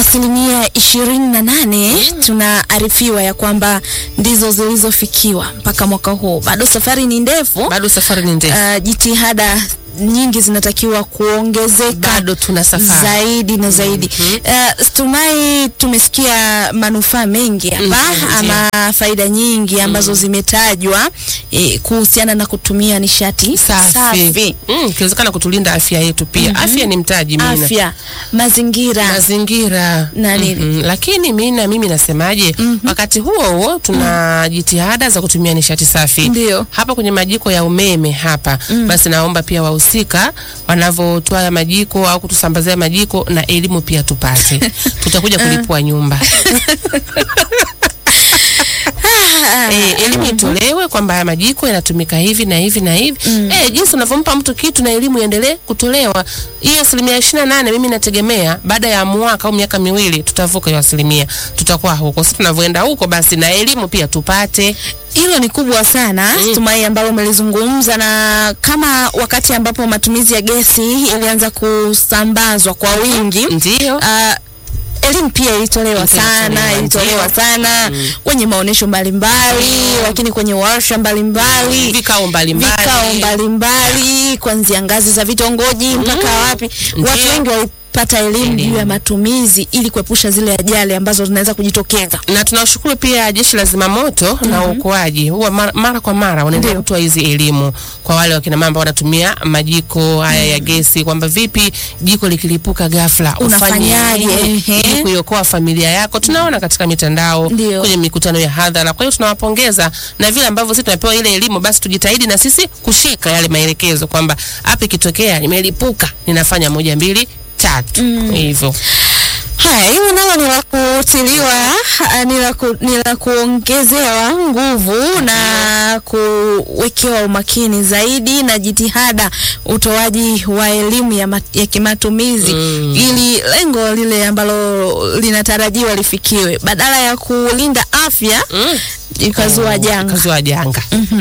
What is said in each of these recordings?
asilimia ishirini na nane tunaarifiwa ya kwamba ndizo zilizofikiwa mpaka mwaka huu. Bado safari ni ndefu. Bado safari ni ndefu. Uh, jitihada nyingi zinatakiwa kuongezeka Bado tuna safari. zaidi na zaidi. Uh, Stumai, tumesikia manufaa mengi hapa Mhm, ndio. ama faida nyingi ambazo zimetajwa eh, kuhusiana na kutumia nishati Safi. safi. Mm, ikiwezekana kutulinda afya yetu pia. Afya ni mtaji mina. Afya, mazingira mazingira Na nini? Mhm. Lakini mina mimi nasemaje, wakati huo huo tuna jitihada za kutumia nishati safi Ndio. hapa kwenye majiko ya umeme hapa. Basi naomba pia wahusika wanavyotoa ya majiko au kutusambazia majiko na elimu pia tupate, tutakuja kulipua nyumba Eh, elimu itolewe kwamba haya majiko yanatumika hivi na hivi na hivi. Eh, jinsi unavyompa mtu kitu na elimu iendelee kutolewa. Hiyo asilimia ishirini na nane mimi nategemea baada ya mwaka au miaka miwili tutavuka hiyo asilimia, tutakuwa huko. Sasa tunavyoenda huko, basi na elimu pia tupate. hilo ni kubwa sana Stumai, ambalo umelizungumza, na kama wakati ambapo matumizi ya gesi ilianza kusambazwa kwa wingi Ndio. ah, elimu pia ilitolewa sana, Ilitolewa, ilitolewa ndio. sana kwenye maonyesho mbalimbali, lakini kwenye warsha mbalimbali Vikao mbalimbali. vikao mbalimbali kuanzia ngazi za vitongoji mpaka wapi. Ndio. Watu wengi walipata elimu juu ya matumizi ili kuepusha zile ajali ambazo zinaweza kujitokeza. na tunawashukuru pia jeshi la zimamoto na uokoaji huwa mara, mara kwa mara wanaendelea Ndio. kutoa hizi elimu kwa wale wakina mama ambao wanatumia majiko haya ya gesi, kwamba vipi jiko likilipuka ghafla Unafanyaje? nini Ehe. ili kuiokoa familia yako. Tunaona katika mitandao, Ndio. kwenye mikutano ya hadhara. Kwa hiyo tunawapongeza na vile ambavyo sisi tunapewa ile elimu, basi tujitahidi na sisi kushika yale maelekezo kwamba hapa ikitokea nimelipuka ninafanya moja mbili tatu hivyo. Haya, hilo nalo ni la kutiliwa, ah, ni la ku, ni la kuongezewa nguvu na kuwekewa umakini zaidi na jitihada, utoaji wa elimu ya, ma, ya kimatumizi ili lengo lile ambalo linatarajiwa lifikiwe, badala ya kulinda afya Mm. ikazua janga. Kazua janga.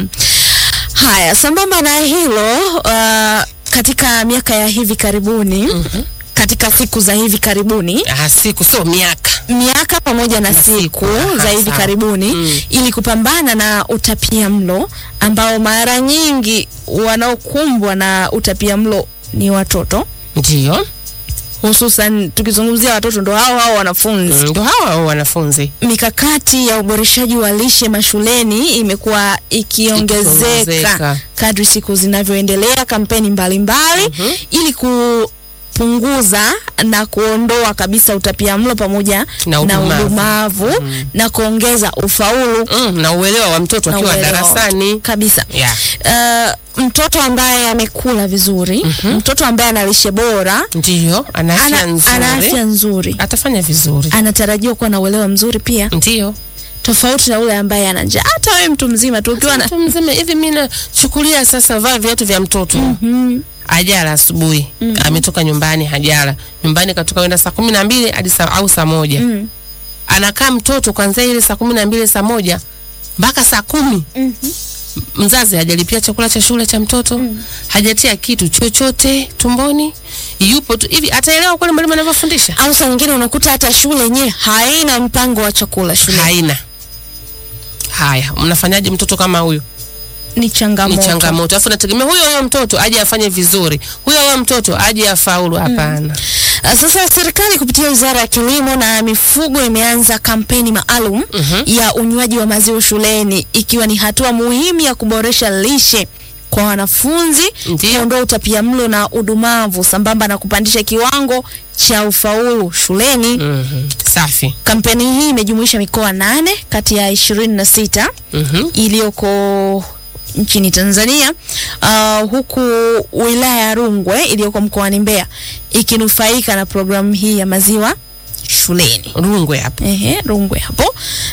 Haya, sambamba na hilo uh, katika miaka ya hivi karibuni katika siku za hivi karibuni Ah, siku sio miaka. miaka pamoja na, Na siku, siku, za aha, hivi sawa. karibuni Mm. ili kupambana na utapia mlo ambao mara nyingi wanaokumbwa na utapia mlo ni watoto, Ndio. hususan tukizungumzia watoto ndo hao hao wanafunzi. Ndo hawa hao wanafunzi. Mikakati ya uboreshaji wa lishe mashuleni imekuwa ikiongezeka Ikiongezeka. kadri siku zinavyoendelea, kampeni mbalimbali ili kupunguza na kuondoa kabisa utapia mlo pamoja Na na udumavu. udumavu na kuongeza ufaulu Mm, na uelewa wa mtoto na akiwa uelewa darasani. kabisa. Yeah. Uh, mtoto ambaye amekula vizuri, mtoto ambaye ana lishe bora, Ndio, ana afya ana, nzuri. ana afya nzuri, Atafanya vizuri. anatarajiwa kuwa na uelewa mzuri pia, Ndio. tofauti na ule ambaye ana njaa. Hata wewe mtu mzima tu ukiwa na Mtu mzima hivi mimi nachukulia sasa vaa viatu vya mtoto. Hajala asubuhi. Ametoka nyumbani hajala. Nyumbani katoka kwenda saa kumi na mbili hadi saa au saa moja. Anakaa mtoto kuanzia ile saa kumi na mbili saa moja mpaka saa kumi. Mzazi hajalipia chakula cha shule cha mtoto, hajatia kitu chochote tumboni, yupo tu hivi. Ataelewa kweli mwalimu anavyofundisha? au saa nyingine unakuta hata shule yenyewe haina mpango wa chakula shule. Haina. Haya, mnafanyaje mtoto kama huyo? Ni Ni changamoto. changamoto. Alafu nategemea huyo huyo mtoto aje afanye vizuri, huyo huyo mtoto aje afaulu? Hapana. Uh, Sasa serikali kupitia Wizara ya Kilimo na Mifugo imeanza kampeni maalum ya unywaji wa maziwa shuleni ikiwa ni hatua muhimu ya kuboresha lishe kwa wanafunzi, Ndiyo. kuondoa utapiamlo na udumavu sambamba na kupandisha kiwango cha ufaulu shuleni. Mhm. Safi. Kampeni hii imejumuisha mikoa nane kati ya ishirini na sita Mhm. iliyoko nchini Tanzania uh, huku wilaya ya Rungwe iliyoko mkoani Mbeya ikinufaika na programu hii ya maziwa shuleni. Rungwe hapo. Ehe, Rungwe hapo.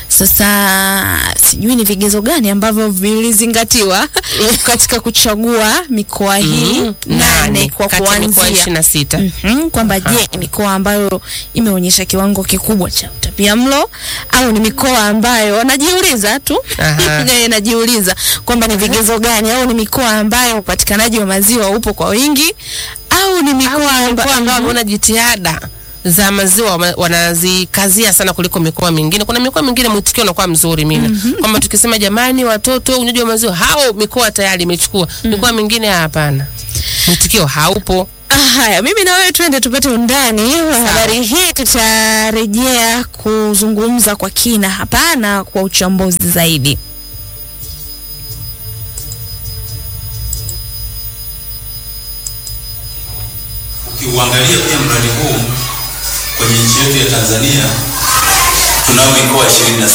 Sasa sijui ni vigezo gani ambavyo vilizingatiwa katika kuchagua mikoa hii Mhm. nane kwa kati ya mikoa kuanzia ishirini na sita. Mhm, kwamba je, ni mikoa ambayo imeonyesha kiwango kikubwa cha utapiamlo au ni mikoa ambayo wanajiuliza tu Aha. Eh, najiuliza kwamba ni vigezo gani au ni mikoa ambayo upatikanaji wa maziwa upo kwa wingi au ni mikoa Mikoa ambayo ambao wameona jitihada za maziwa wama- wanazikazia sana kuliko mikoa mingine. Kuna mikoa mingine mwitikio unakuwa mzuri mina kwamba tukisema jamani, watoto unywaji wa maziwa hao, mikoa tayari imechukua. Mikoa mingine hapana, mwitikio haupo. Ah, Haya, mimi na wewe twende tupate undani wa habari hii. Tutarejea kuzungumza kwa kina, hapana kwa uchambuzi zaidi. Ukiuangalia pia mradi huu kwenye nchi yetu ya Tanzania tunao mikoa 26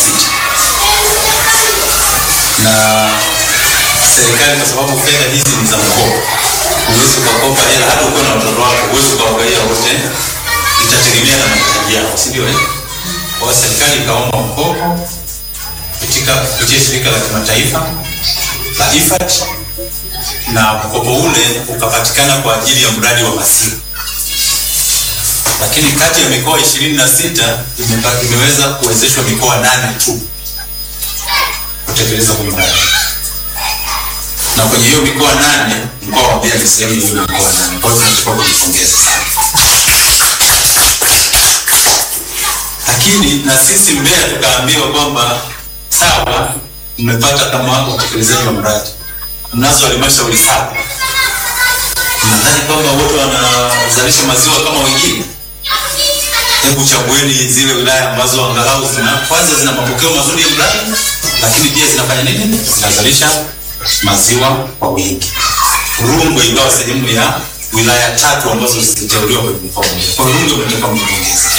na serikali, kwa sababu fedha hizi ni za mkopo, huwezi ukakopa hela hata ukiwa na watoto wako, huwezi ukaangalia wote, itategemea na mahitaji yao, si ndio? eh? Kwa hiyo serikali ikaomba mkopo katika kupitia shirika la kimataifa la IFAD na mkopo ule ukapatikana kwa ajili ya mradi wa maziwa, lakini kati ya mikoa ishirini na sita imeweza kuwezeshwa mikoa nane tu kutekeleza huu mradi, na kwenye hiyo mikoa nane mkoa wa Mbeya ni sehemu ya hiyo mikoa nane. Kwa hiyo tunachukua kujipongeza sana, lakini na sisi Mbeya tukaambiwa kwamba sawa, mmepata kama utekelezaji wa mradi mnazo halmashauri saba, nadhani kwamba wote wanazalisha maziwa kama wengine. Hebu chagueni zile wilaya ambazo angalau zina kwanza zina mapokeo mazuri ya mradi, lakini pia zinafanya nini? Zinazalisha maziwa kwa wingi. Rungwe ikawa sehemu ya wilaya tatu ambazo ziliteuliwa kwenye mkoa mmoja. Kwa hiyo Rungwe umetoka mjongezi.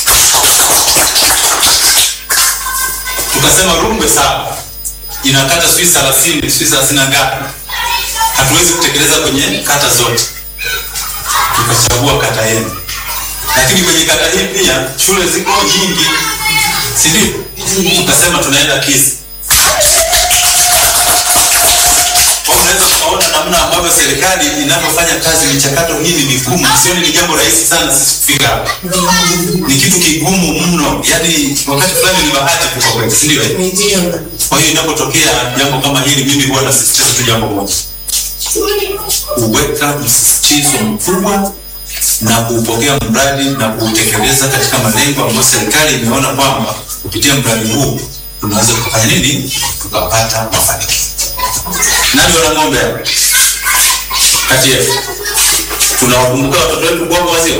Tukasema Rungwe sawa, ina kata sijui thelathini sijui thelathini na ngapi, hatuwezi kutekeleza kwenye kata zote, tukachagua kata yenu. Lakini kwenye kata hii pia shule ziko nyingi, si ndio? Tukasema tunaenda Kizi. Kwa hiyo unaweza kuona namna ambavyo serikali inavyofanya kazi, michakato hii ni migumu, sioni ni jambo rahisi sana sisi kufika hapa, ni kitu kigumu mno, yani wakati fulani ni bahati tu kwa kweli, si ndio? eh? Kwa hiyo inapotokea jambo kama hili, mimi huwa nasisitiza tu jambo moja, kuweka msisitizo mkubwa na kuupokea mradi na kuutekeleza katika malengo ambayo serikali imeona kwamba kupitia mradi huu tunaweza kufanya nini, tukapata mafanikio. Nani wana ng'ombe hapa kati yetu? Tunawakumbuka watoto wetu kuwapa maziwa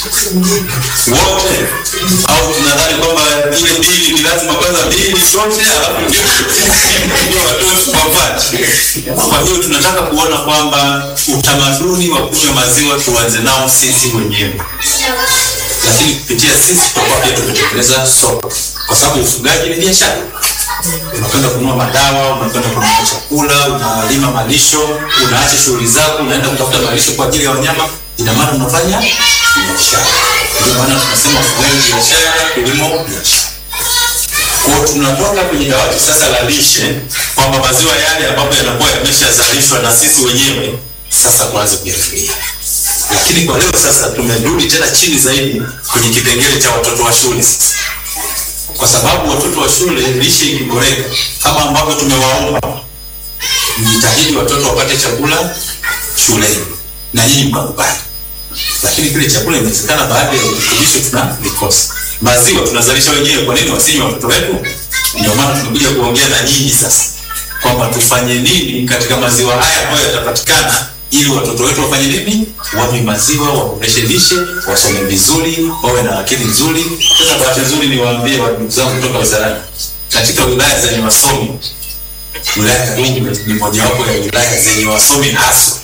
wote, au tunadhani kwamba ile bili ni lazima kwanza bili zote alafu ndio ndio watoto wapate? Kwa hiyo tunataka kuona kwamba utamaduni wa kunywa maziwa tuanze nao sisi wenyewe, lakini kupitia sisi tutakuwa pia tumetekeleza soko, kwa sababu ufugaji ni biashara unakwenda kununua madawa, unakwenda kununua chakula, unalima malisho, unaacha shughuli zako, unaenda kutafuta malisho kwa ajili ya wanyama. Ina maana unafanya biashara. Ndio maana tunasema ufugaji biashara, kilimo biashara. Kwa hiyo tunatoka kwenye dawati sasa la lishe kwamba maziwa yale ambapo yanakuwa yameshazalishwa na sisi wenyewe sasa kuanza kuyatumia. Lakini kwa leo sasa tumerudi tena chini zaidi kwenye kipengele cha watoto wa shule sasa kwa sababu watoto wa shule lishe ikiboreka kama ambavyo tumewaomba, mjitahidi watoto wapate chakula shuleni na nyinyi mkakubali. Lakini kile chakula inawezekana baadhi ya virutubisho tunavikosa. Maziwa tunazalisha wenyewe, kwa nini wasinywe watoto wetu? Ndio maana tunakuja kuongea na nyinyi sasa kwamba tufanye nini katika maziwa haya ambayo yatapatikana ili watoto wetu wafanye nini? Wanywe maziwa, waboreshe lishe, wasome vizuri, wawe na akili nzuri. Sasa bahati nzuri niwaambie wa ndugu zangu kutoka wizarani, katika wilaya zenye wasomi, wilaya ya Rungwe ni mojawapo ya wilaya zenye wasomi haswa